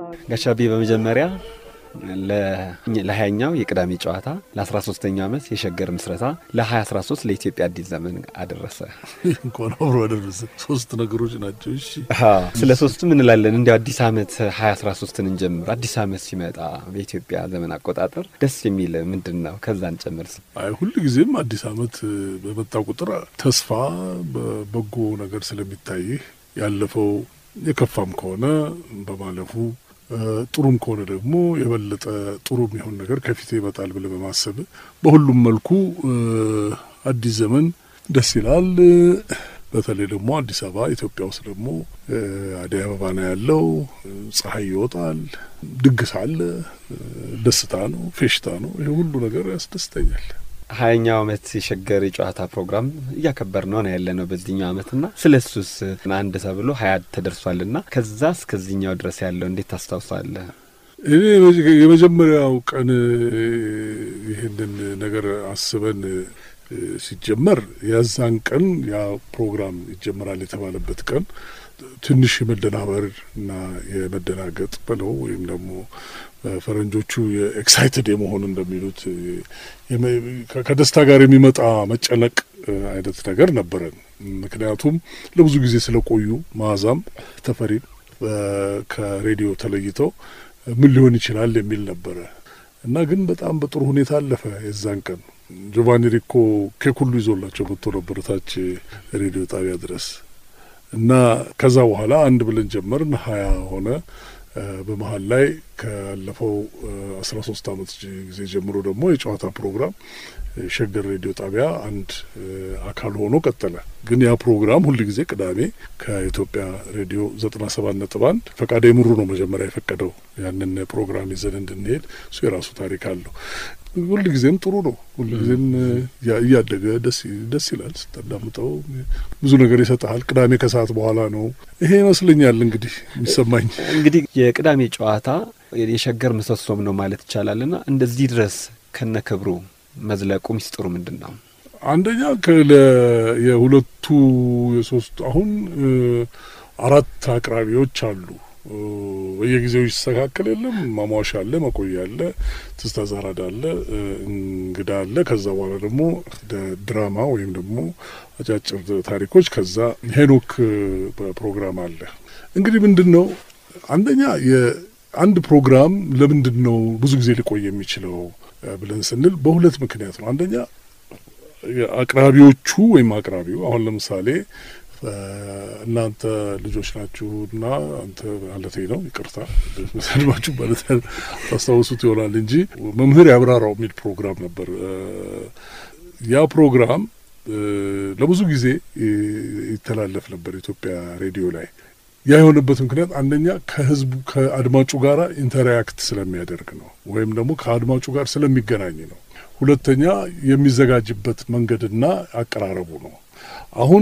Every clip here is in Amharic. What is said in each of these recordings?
ጋሻቤ በመጀመሪያ ለሀያኛው የቅዳሜ ጨዋታ ለአስራ ሶስተኛው ዓመት የሸገር ምስረታ ለሀያ አስራ ሶስት ለኢትዮጵያ አዲስ ዘመን አደረሰ። እንኳን አብሮ አደረሰ። ሶስት ነገሮች ናቸው። እሺ ስለ ሶስቱም እንላለን። እንዲ አዲስ ዓመት ሀያ አስራ ሶስትን እንጀምር። አዲስ ዓመት ሲመጣ በኢትዮጵያ ዘመን አቆጣጠር ደስ የሚል ምንድን ነው? ከዛ እንጨምር። አይ ሁል ጊዜም አዲስ ዓመት በመጣ ቁጥር ተስፋ በበጎ ነገር ስለሚታይህ ያለፈው የከፋም ከሆነ በማለፉ ጥሩም ከሆነ ደግሞ የበለጠ ጥሩ የሚሆን ነገር ከፊት ይመጣል ብለህ በማሰብ በሁሉም መልኩ አዲስ ዘመን ደስ ይላል። በተለይ ደግሞ አዲስ አበባ ኢትዮጵያ ውስጥ ደግሞ አደይ አበባ ነው ያለው። ፀሐይ ይወጣል፣ ድግስ አለ፣ ደስታ ነው፣ ፌሽታ ነው። ይህ ሁሉ ነገር ያስደስተኛል። ሀያኛው ዓመት የሸገር የጨዋታ ፕሮግራም እያከበር ነው ነው ያለ ነው በዚህኛው ዓመት ና ስለ እሱስ አንድ ተብሎ ሀያ ተደርሷል ና ከዛ እስከዚህኛው ድረስ ያለው እንዴት ታስታውሳለህ? እኔ የመጀመሪያው ቀን ይህንን ነገር አስበን ሲጀመር የዛን ቀን ያ ፕሮግራም ይጀመራል የተባለበት ቀን ትንሽ የመደናበር እና የመደናገጥ ብለው ወይም ደግሞ ፈረንጆቹ የኤክሳይትድ የመሆን እንደሚሉት ከደስታ ጋር የሚመጣ መጨነቅ አይነት ነገር ነበረን። ምክንያቱም ለብዙ ጊዜ ስለቆዩ መዓዛም ተፈሪም ከሬዲዮ ተለይተው ምን ሊሆን ይችላል የሚል ነበረ እና ግን በጣም በጥሩ ሁኔታ አለፈ። የዛን ቀን ጆቫኒ ሪኮ ኬክ ሁሉ ይዞላቸው መጥቶ ነበር ታች ሬዲዮ ጣቢያ ድረስ እና ከዛ በኋላ አንድ ብለን ጀመርን፣ ሀያ ሆነ። በመሀል ላይ ካለፈው አስራ ሶስት አመት ጊዜ ጀምሮ ደግሞ የጨዋታ ፕሮግራም ሸገር ሬዲዮ ጣቢያ አንድ አካል ሆኖ ቀጠለ። ግን ያ ፕሮግራም ሁል ጊዜ ቅዳሜ ከኢትዮጵያ ሬዲዮ ዘጠና ሰባት ነጥብ አንድ ፈቃደ ምሩ ነው መጀመሪያ የፈቀደው ያንን ፕሮግራም ይዘን እንድንሄድ። እሱ የራሱ ታሪክ አለው። ሁል ጊዜም ጥሩ ነው። ሁል ጊዜም እያደገ ደስ ይላል። ስታዳምጠው ብዙ ነገር ይሰጠሃል። ቅዳሜ ከሰዓት በኋላ ነው ይሄ ይመስለኛል እንግዲህ የሚሰማኝ። እንግዲህ የቅዳሜ ጨዋታ የሸገር ምሰሶም ነው ማለት ይቻላል ና እንደዚህ ድረስ ከነ ክብሩ መዝለቁ ሚስጥሩ ምንድን ነው? አንደኛ የሁለቱ የሶስቱ አሁን አራት አቅራቢዎች አሉ። በየጊዜው ይስተካከል የለም ማሟሻ አለ፣ መቆያ አለ፣ ትዝታ ዛራዳ አለ፣ እንግዳ አለ። ከዛ በኋላ ደግሞ ድራማ ወይም ደግሞ አጫጭር ታሪኮች፣ ከዛ ሄኖክ ፕሮግራም አለ። እንግዲህ ምንድን ነው አንደኛ የአንድ ፕሮግራም ለምንድን ነው ብዙ ጊዜ ሊቆይ የሚችለው ብለን ስንል በሁለት ምክንያት ነው። አንደኛ አቅራቢዎቹ ወይም አቅራቢው አሁን ለምሳሌ እናንተ ልጆች ናችሁና አንተ ማለቴ ነው፣ ይቅርታ ሰድባችሁ ማለት ታስታውሱት ይሆናል እንጂ መምህር ያብራራው የሚል ፕሮግራም ነበር። ያ ፕሮግራም ለብዙ ጊዜ ይተላለፍ ነበር ኢትዮጵያ ሬዲዮ ላይ። ያ የሆነበት ምክንያት አንደኛ ከህዝቡ ከአድማጩ ጋር ኢንተራክት ስለሚያደርግ ነው፣ ወይም ደግሞ ከአድማጩ ጋር ስለሚገናኝ ነው። ሁለተኛ የሚዘጋጅበት መንገድና አቀራረቡ ነው። አሁን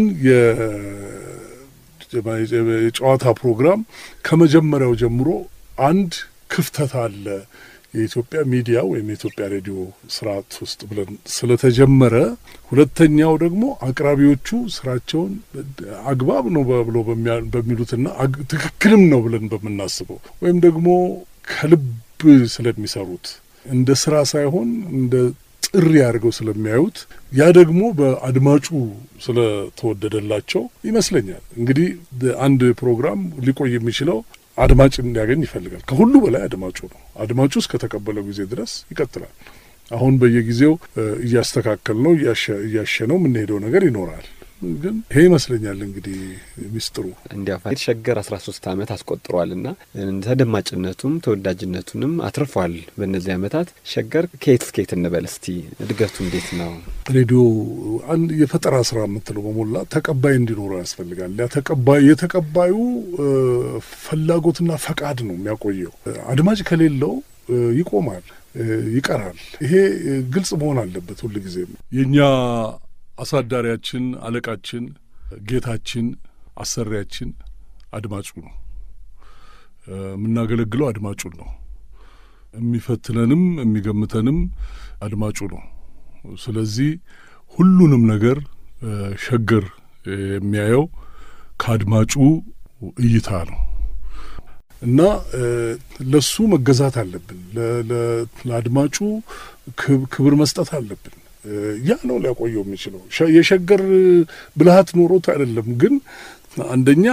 የጨዋታ ፕሮግራም ከመጀመሪያው ጀምሮ አንድ ክፍተት አለ የኢትዮጵያ ሚዲያ ወይም የኢትዮጵያ ሬዲዮ ስርዓት ውስጥ ብለን ስለተጀመረ፣ ሁለተኛው ደግሞ አቅራቢዎቹ ስራቸውን አግባብ ነው ብሎ በሚሉትና ትክክልም ነው ብለን በምናስበው ወይም ደግሞ ከልብ ስለሚሰሩት እንደ ስራ ሳይሆን እንደ ጥሪ አድርገው ስለሚያዩት ያ ደግሞ በአድማጩ ስለተወደደላቸው ይመስለኛል። እንግዲህ አንድ ፕሮግራም ሊቆይ የሚችለው አድማጭ እንዲያገኝ ይፈልጋል። ከሁሉ በላይ አድማጩ ነው። አድማጩ እስከተቀበለው ጊዜ ድረስ ይቀጥላል። አሁን በየጊዜው እያስተካከል ነው እያሸነው የምንሄደው ነገር ይኖራል። ግን ይሄ ይመስለኛል እንግዲህ ሚስጥሩ እንዲያ ሸገር አስራ ሶስት አመት አስቆጥሯል ና ተደማጭነቱም ተወዳጅነቱንም አትርፏል። በእነዚህ አመታት ሸገር ከየት እስከየት እንበል እስቲ እድገቱ እንዴት ነው? ሬዲዮ አንድ የፈጠራ ስራ የምትለው በሞላ ተቀባይ እንዲኖረው ያስፈልጋል። ያ ተቀባይ የተቀባዩ ፍላጎትና ፈቃድ ነው የሚያቆየው። አድማጭ ከሌለው ይቆማል፣ ይቀራል። ይሄ ግልጽ መሆን አለበት ሁልጊዜም የእኛ አሳዳሪያችን፣ አለቃችን፣ ጌታችን፣ አሰሪያችን አድማጩ ነው። የምናገለግለው አድማጩን ነው። የሚፈትነንም የሚገምተንም አድማጩ ነው። ስለዚህ ሁሉንም ነገር ሸገር የሚያየው ከአድማጩ እይታ ነው እና ለሱ መገዛት አለብን። ለአድማጩ ክብር መስጠት አለብን። ያ ነው ሊያቆየው የሚችለው። የሸገር ብልሃት ኖሮት አይደለም፣ ግን አንደኛ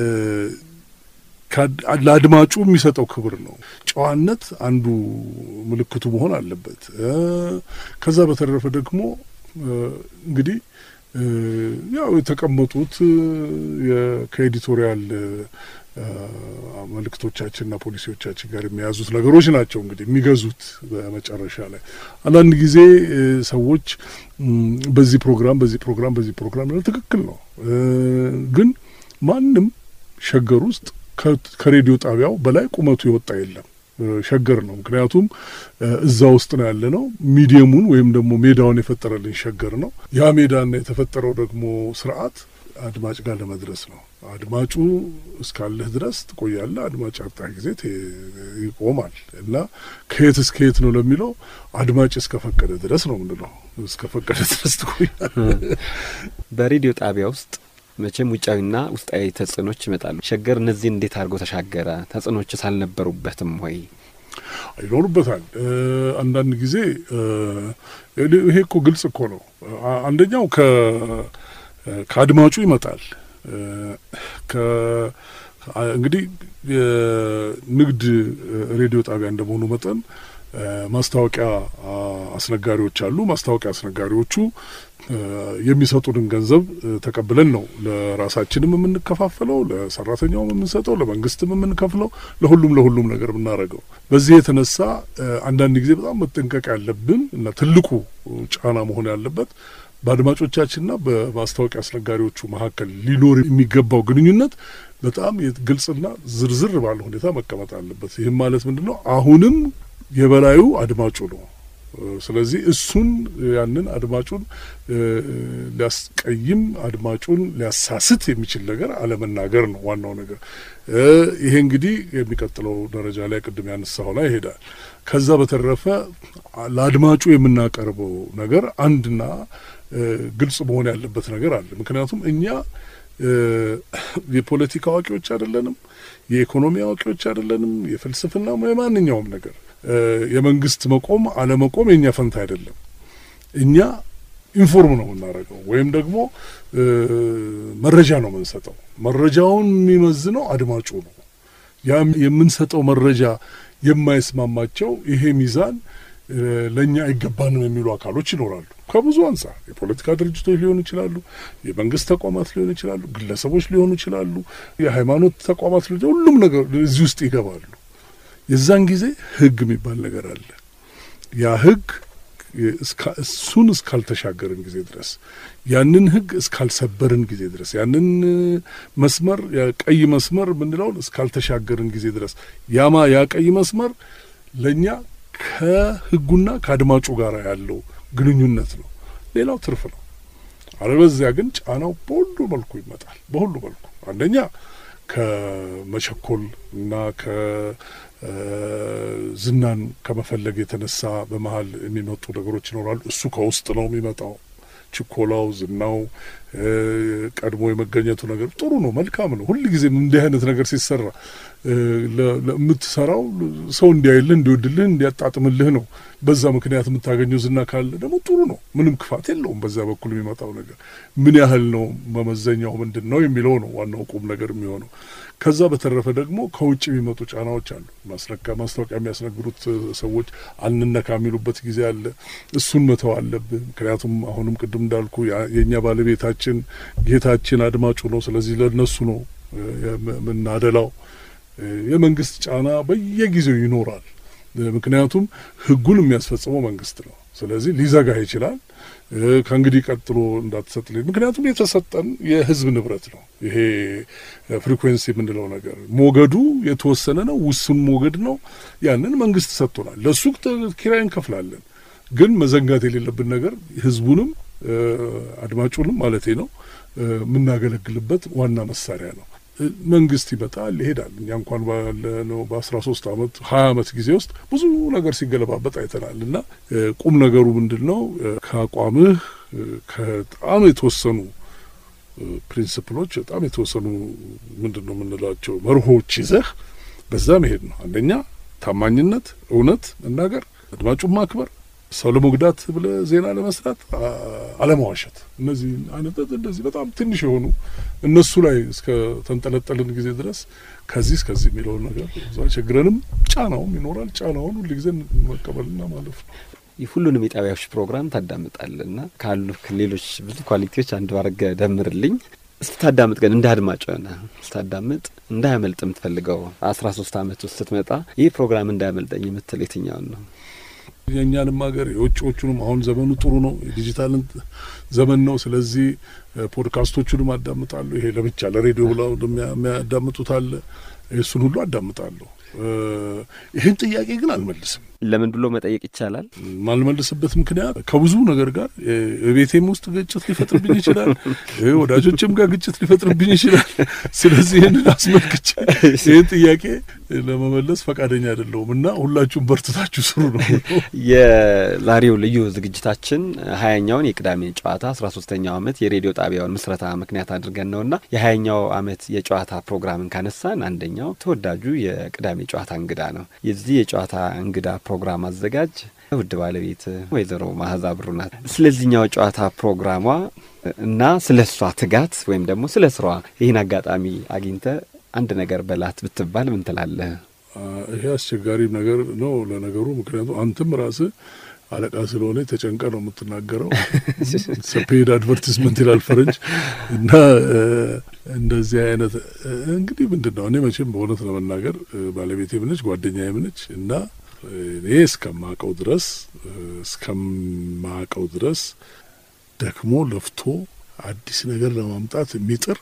ለአድማጩ የሚሰጠው ክብር ነው። ጨዋነት አንዱ ምልክቱ መሆን አለበት። ከዛ በተረፈ ደግሞ እንግዲህ ያው የተቀመጡት ከኤዲቶሪያል መልእክቶቻችንና ፖሊሲዎቻችን ጋር የሚያዙት ነገሮች ናቸው እንግዲህ የሚገዙት በመጨረሻ ላይ። አንዳንድ ጊዜ ሰዎች በዚህ ፕሮግራም በዚህ ፕሮግራም በዚህ ፕሮግራም ትክክል ነው፣ ግን ማንም ሸገር ውስጥ ከሬዲዮ ጣቢያው በላይ ቁመቱ የወጣ የለም። ሸገር ነው። ምክንያቱም እዛ ውስጥ ነው ያለ ነው። ሚዲየሙን ወይም ደግሞ ሜዳውን የፈጠረልን ሸገር ነው። ያ ሜዳና የተፈጠረው ደግሞ ስርዓት አድማጭ ጋር ለመድረስ ነው። አድማጩ እስካለህ ድረስ ትቆያለህ። አድማጭ አጣ ጊዜ ይቆማል እና ከየት እስከ የት ነው ለሚለው አድማጭ እስከፈቀደ ድረስ ነው ምንለው። እስከፈቀደ ድረስ ትቆያለህ። በሬዲዮ ጣቢያ ውስጥ መቼም ውጫዊና ውስጣዊ ተጽዕኖች ይመጣሉ። ሸገር እነዚህን እንዴት አድርጎ ተሻገረ? ተጽዕኖችስ አልነበሩበትም ወይ? ይኖሩበታል። አንዳንድ ጊዜ ይሄ እኮ ግልጽ እኮ ነው። አንደኛው ከአድማጩ ይመጣል። እንግዲህ የንግድ ሬዲዮ ጣቢያ እንደመሆኑ መጠን ማስታወቂያ አስነጋሪዎች አሉ። ማስታወቂያ አስነጋሪዎቹ የሚሰጡንን ገንዘብ ተቀብለን ነው ለራሳችንም የምንከፋፈለው፣ ለሰራተኛውም የምንሰጠው፣ ለመንግስትም የምንከፍለው፣ ለሁሉም ለሁሉም ነገር የምናደርገው። በዚህ የተነሳ አንዳንድ ጊዜ በጣም መጠንቀቅ ያለብን እና ትልቁ ጫና መሆን ያለበት በአድማጮቻችንና በማስታወቂያ አስነጋሪዎቹ መካከል ሊኖር የሚገባው ግንኙነት በጣም ግልጽና ዝርዝር ባለ ሁኔታ መቀመጥ አለበት። ይህም ማለት ምንድን ነው? አሁንም የበላዩ አድማጩ ነው። ስለዚህ እሱን ያንን አድማጩን ሊያስቀይም አድማጩን ሊያሳስት የሚችል ነገር አለመናገር ነው ዋናው ነገር። ይሄ እንግዲህ የሚቀጥለው ደረጃ ላይ ቅድም ያነሳው ላይ ይሄዳል። ከዛ በተረፈ ለአድማጩ የምናቀርበው ነገር አንድና ግልጽ መሆን ያለበት ነገር አለ። ምክንያቱም እኛ የፖለቲካ አዋቂዎች አይደለንም፣ የኢኮኖሚ አዋቂዎች አይደለንም፣ የፍልስፍና የማንኛውም ነገር የመንግስት መቆም አለመቆም የእኛ ፈንታ አይደለም። እኛ ኢንፎርም ነው የምናደርገው ወይም ደግሞ መረጃ ነው የምንሰጠው። መረጃውን የሚመዝነው አድማጩ ነው። ያ የምንሰጠው መረጃ የማይስማማቸው ይሄ ሚዛን ለእኛ አይገባንም የሚሉ አካሎች ይኖራሉ። ከብዙ አንጻር የፖለቲካ ድርጅቶች ሊሆኑ ይችላሉ፣ የመንግስት ተቋማት ሊሆኑ ይችላሉ፣ ግለሰቦች ሊሆኑ ይችላሉ፣ የሃይማኖት ተቋማት ሊሆኑ ሁሉም ነገር እዚህ ውስጥ ይገባሉ። የዛን ጊዜ ህግ የሚባል ነገር አለ። ያ ህግ እሱን እስካልተሻገርን ጊዜ ድረስ ያንን ህግ እስካልሰበርን ጊዜ ድረስ ያንን መስመር ቀይ መስመር የምንለውን እስካልተሻገርን ጊዜ ድረስ ያማ ያ ቀይ መስመር ለእኛ ከህጉና ከአድማጩ ጋር ያለው ግንኙነት ነው። ሌላው ትርፍ ነው። አለበዚያ ግን ጫናው በሁሉ መልኩ ይመጣል። በሁሉ መልኩ አንደኛ ከመቸኮል እና ከዝናን ከመፈለግ የተነሳ በመሀል የሚመጡ ነገሮች ይኖራሉ። እሱ ከውስጥ ነው የሚመጣው። ችኮላው፣ ዝናው፣ ቀድሞ የመገኘቱ ነገር ጥሩ ነው፣ መልካም ነው። ሁልጊዜም እንዲህ አይነት ነገር ሲሰራ ለምትሰራው ሰው እንዲያይልህ፣ እንዲወድልህ፣ እንዲያጣጥምልህ ነው። በዛ ምክንያት የምታገኘው ዝና ካለ ደግሞ ጥሩ ነው። ምንም ክፋት የለውም። በዛ በኩል የሚመጣው ነገር ምን ያህል ነው፣ መመዘኛው ምንድን ነው የሚለው ነው ዋናው ቁም ነገር የሚሆነው። ከዛ በተረፈ ደግሞ ከውጭ የሚመጡ ጫናዎች አሉ። ማስነካ ማስታወቂያ የሚያስነግሩት ሰዎች አንነካ የሚሉበት ጊዜ አለ። እሱን መተው አለብህ። ምክንያቱም አሁንም ቅድም እንዳልኩ የእኛ ባለቤታችን ጌታችን አድማጩ ነው። ስለዚህ ለእነሱ ነው የምናደላው። የመንግስት ጫና በየጊዜው ይኖራል። ምክንያቱም ህጉን የሚያስፈጽመው መንግስት ነው። ስለዚህ ሊዘጋህ ይችላል። ከእንግዲህ ቀጥሎ እንዳትሰጥልኝ። ምክንያቱም የተሰጠን የህዝብ ንብረት ነው። ይሄ ፍሪኩዌንሲ የምንለው ነገር ሞገዱ የተወሰነ ነው፣ ውሱን ሞገድ ነው። ያንን መንግስት ሰጥቶናል። ለእሱ ኪራይ እንከፍላለን። ግን መዘንጋት የሌለብን ነገር ህዝቡንም አድማጩንም ማለቴ ነው የምናገለግልበት ዋና መሳሪያ ነው። መንግስት ይመጣል ይሄዳል። እኛ እንኳን ባለነው በአስራ ሶስት አመት ሀያ አመት ጊዜ ውስጥ ብዙ ነገር ሲገለባበጥ አይተናል። እና ቁም ነገሩ ምንድን ነው? ከአቋምህ ከጣም የተወሰኑ ፕሪንስፕሎች በጣም የተወሰኑ ምንድን ነው የምንላቸው መርሆች ይዘህ በዛ መሄድ ነው። አንደኛ ታማኝነት፣ እውነት መናገር፣ አድማጩን ማክበር፣ ሰው ለመጉዳት ብለ ዜና ለመስራት አለማዋሸት። እነዚህ አይነት እንደዚህ በጣም ትንሽ የሆኑ እነሱ ላይ እስከ ተንጠለጠልን ጊዜ ድረስ ከዚህ እስከዚህ የሚለውን ነገር ብዙ አይቸግረንም። ጫናውም ይኖራል። ጫናውን ሁልጊዜ መቀበልና ማለፍ ነው። ሁሉንም የጣቢያዎች ፕሮግራም ታዳምጣልና ካሉ ሌሎች ብዙ ኳሊቲዎች አንዱ አድርገ ደምርልኝ። ስታዳምጥ ግን እንደ አድማጭ ሆነ ስታዳምጥ እንዳያመልጥ የምትፈልገው አስራ ሶስት አመት ውስጥ ስትመጣ ይህ ፕሮግራም እንዳያመልጠኝ የምትል የትኛውን ነው? የእኛንም ሀገር የውጭዎቹንም አሁን ዘመኑ ጥሩ ነው፣ የዲጂታልን ዘመን ነው። ስለዚህ ፖድካስቶቹንም አዳምጣለሁ። ይሄ ለብቻ ለሬዲዮ ብለው የሚያዳምጡት አለ። እሱን ሁሉ አዳምጣለሁ። ይህን ጥያቄ ግን አልመልስም። ለምን ብሎ መጠየቅ ይቻላል። ማልመልስበት ምክንያት ከብዙ ነገር ጋር ቤቴም ውስጥ ግጭት ሊፈጥርብኝ ይችላል፣ ወዳጆችም ጋር ግጭት ሊፈጥርብኝ ይችላል። ስለዚህ ይህንን አስመልክቼ ይህን ጥያቄ ለመመለስ ፈቃደኛ አይደለሁም እና ሁላችሁም በርትታችሁ ስሩ ነው። የዛሬው ልዩ ዝግጅታችን ሀያኛውን የቅዳሜ ጨዋታ አስራ ሶስተኛው አመት የሬዲዮ ጣቢያውን ምስረታ ምክንያት አድርገን ነውና የሀያኛው አመት የጨዋታ ፕሮግራምን ካነሳን አንደኛው ተወዳጁ የቅዳሜ ጨዋታ እንግዳ ነው። የዚህ የጨዋታ እንግዳ ፕሮግራም አዘጋጅ ውድ ባለቤት ወይዘሮ ማህዛ ብሩ ናት። ስለዚህኛው ጨዋታ ፕሮግራሟ እና ስለ እሷ ትጋት ወይም ደግሞ ስለ ስራዋ ይህን አጋጣሚ አግኝተ አንድ ነገር በላት ብትባል ምን ትላለህ? ይሄ አስቸጋሪ ነገር ነው ለነገሩ። ምክንያቱም አንተም ራስህ አለቃ ስለሆነ ተጨንቀ ነው የምትናገረው። ሰፔድ አድቨርቲስመንት ይላል ፈረንጅ እና እንደዚህ አይነት እንግዲህ ምንድን ነው እኔ መቼም በእውነት ለመናገር ባለቤቴም ነች ጓደኛዬም ነች እና እኔ እስከማቀው ድረስ እስከማቀው ድረስ ደክሞ ለፍቶ አዲስ ነገር ለማምጣት የሚጥር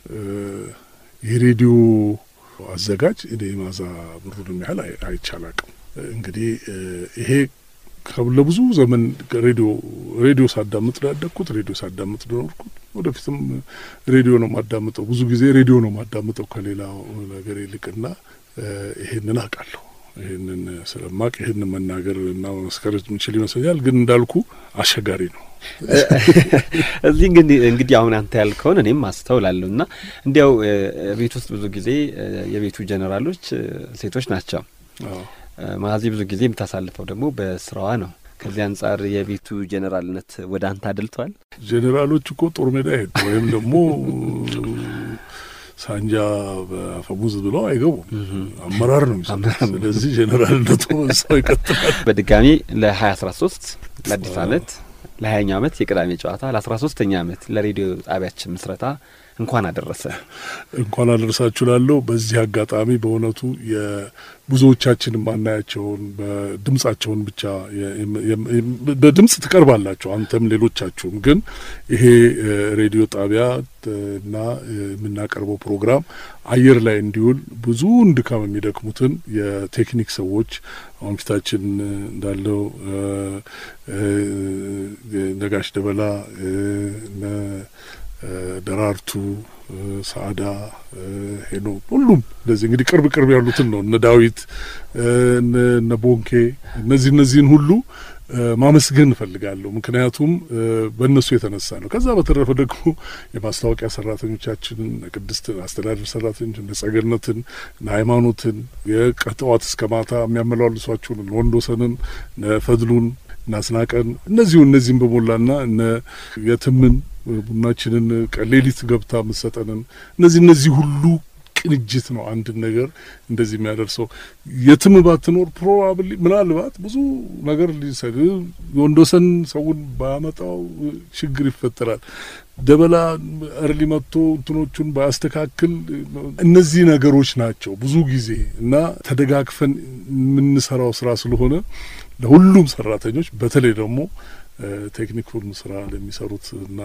የሬዲዮ አዘጋጅ እኔ ማዛ ብሩንም ያህል አይቻላቅም። እንግዲህ ይሄ ለብዙ ዘመን ሬዲዮ ሬዲዮ ሳዳምጥ ነው ያደግኩት። ሬዲዮ ሳዳምጥ ነው ኖርኩት። ወደፊትም ሬዲዮ ነው ማዳምጠው። ብዙ ጊዜ ሬዲዮ ነው ማዳምጠው ከሌላው ነገር ይልቅና ይሄንን አውቃለሁ። ይህንን ስለማቅ ይህንን መናገር እና መመስከር የምችል ይመስለኛል። ግን እንዳልኩ አስቸጋሪ ነው። እዚህ እንግዲህ እንግዲህ አሁን አንተ ያልከውን እኔም አስተውላለሁ እና እንዲያው ቤት ውስጥ ብዙ ጊዜ የቤቱ ጀኔራሎች ሴቶች ናቸው። ማዚ ብዙ ጊዜ የምታሳልፈው ደግሞ በስራዋ ነው። ከዚህ አንጻር የቤቱ ጀኔራልነት ወደ አንተ አድልቷል? ጀኔራሎች እኮ ጦር ሜዳ ሄዱ ወይም ደግሞ ሳንጃ በአፈሙዝ ብለው አይገቡም። አመራር ነው የሚሰጡት። ስለዚህ ጄኔራልነቱ ሰው ይቀጥላል። በድጋሚ ለሀያ አስራ ሶስት ለአዲስ አመት ለሀያኛው አመት የቅዳሜ ጨዋታ ለአስራ ሶስተኛ አመት ለሬዲዮ ጣቢያችን ምስረታ እንኳን አደረሰ እንኳን አደረሳችሁ ላለው በዚህ አጋጣሚ በእውነቱ የብዙዎቻችን ማናያቸውን በድምጻቸውን ብቻ በድምጽ ትቀርባላችሁ አንተም ሌሎቻችሁም ግን ይሄ ሬዲዮ ጣቢያ እና የምናቀርበው ፕሮግራም አየር ላይ እንዲውል ብዙውን ድካም የሚደክሙትን የቴክኒክ ሰዎች አሁን ፊታችን እንዳለው ነጋሽ ደበላ ደራርቱ ሰአዳ ሄኖ ሁሉም እንደዚህ እንግዲህ ቅርብ ቅርብ ያሉትን ነው እነ ዳዊት እነ ቦንኬ እነዚህ እነዚህን ሁሉ ማመስገን እፈልጋለሁ። ምክንያቱም በእነሱ የተነሳ ነው። ከዛ በተረፈ ደግሞ የማስታወቂያ ሰራተኞቻችንን ቅድስትን፣ አስተዳደር ሰራተኞች እነ ጸገነትን፣ እነ ሃይማኖትን የቀጠዋት እስከ ማታ የሚያመላልሷችሁን እነ ወንዶሰንን፣ እነ ፈድሉን፣ እነ አስናቀን እነዚሁ እነዚህም በሞላና እነ የትምን ቡናችንን ቀሌሊት ገብታ የምትሰጠንን እነዚህ እነዚህ ሁሉ ቅንጅት ነው አንድን ነገር እንደዚህ የሚያደርሰው። የትም ባትኖር ፕሮባብሊ ምናልባት ብዙ ነገር ሊሰድ የወንዶሰን ሰውን ባያመጣው ችግር ይፈጠራል። ደበላ እርሊ መጥቶ እንትኖቹን ባያስተካክል እነዚህ ነገሮች ናቸው ብዙ ጊዜ እና ተደጋግፈን የምንሰራው ስራ ስለሆነ ለሁሉም ሰራተኞች በተለይ ደግሞ ቴክኒኩን ስራ ለሚሰሩት እና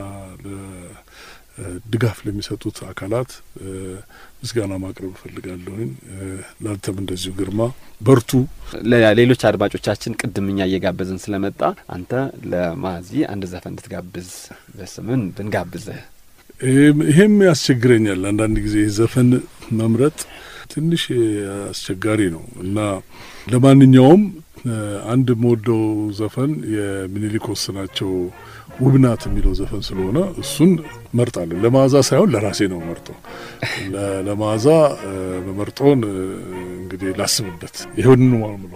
ድጋፍ ለሚሰጡት አካላት ምስጋና ማቅረብ እፈልጋለሁኝ። ላንተም እንደዚሁ ግርማ በርቱ። ለሌሎች አድማጮቻችን ቅድም እኛ እየጋበዝን ስለመጣ አንተ ለማዚ አንድ ዘፈን እንድትጋብዝ በስምን ብንጋብዝህ። ይሄም ያስቸግረኛል አንዳንድ ጊዜ ዘፈን መምረጥ ትንሽ አስቸጋሪ ነው እና ለማንኛውም አንድ የምወደው ዘፈን የሚኒሊክ ወስናቸው ውብናት የሚለው ዘፈን ስለሆነ እሱን መርጣለሁ። ለመዓዛ ሳይሆን ለራሴ ነው መርጠው። ለመዓዛ መመርጠውን እንግዲህ ላስብበት። ይሁን ነው የምለው።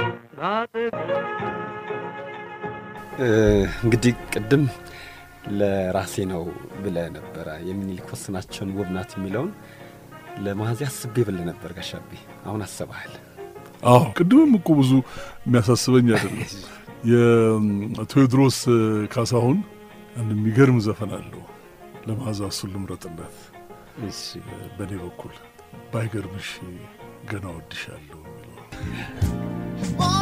እንግዲህ ቅድም ለራሴ ነው ብለህ ነበረ የሚኒሊክ ወስናቸውን ውብ ናት የሚለውን ለመያዝ አስቤ ብለህ ነበር ጋሻቤ። አሁን አስበሃል? አዎ ቅድምም እኮ ብዙ የሚያሳስበኝ አይደለም። የቴዎድሮስ ካሳሁን አንድ የሚገርም ዘፈን አለው ለመዓዛ እሱን ልምረጥለት። በእኔ በኩል ባይገርምሽ ገና ወድሻለሁ የሚለው